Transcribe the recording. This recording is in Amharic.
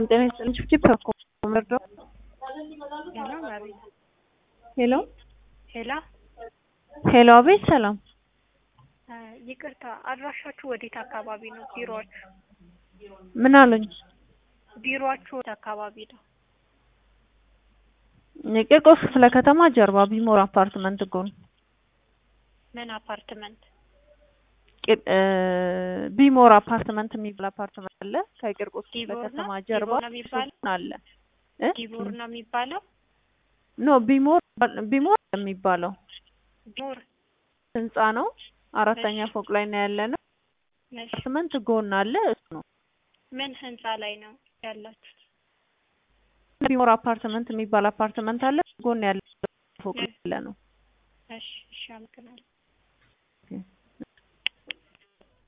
ጤና ይስጥልኝ ችፕ እኮ መርዶ ሄሎ አቤት። ሄሎ ሄላ ሄሎ አቤት ሰላም እ ይቅርታ አድራሻችሁ ወዴት አካባቢ ነው? ቢሮአችሁ ምን አሉኝ ቢሮአችሁ ወዴት አካባቢ ነው? የቂርቆስ ክፍለ ከተማ ጀርባ ቢሞር አፓርትመንት ጎን ምን አፓርትመንት? ቂ- እ ቢሞር አፓርትመንት የሚባል አፓርትመንት አለ ከቂርቆስ ክፍለ ዲቦር ነው? ከተማ ጀርባ ዲቦር ነው የሚባለው? ሱቅ አለ እ ዲቦር ነው የሚባለው? ኖ ቢሞር ቢሞር የሚባለው ዲቦር ህንጻ ነው አራተኛ ፎቅ ላይ ነው ያለ ነው እሺ። አፓርትመንት ጎን አለ እሱ ነው ምን ህንጻ ላይ ነው ያላችሁት? ቢሞር አፓርትመንት የሚባል አፓርትመንት አለ ጎን ያለ ፎቅ ላይ ያለ ነው እሺ እሺ፣ አመሰግናለሁ።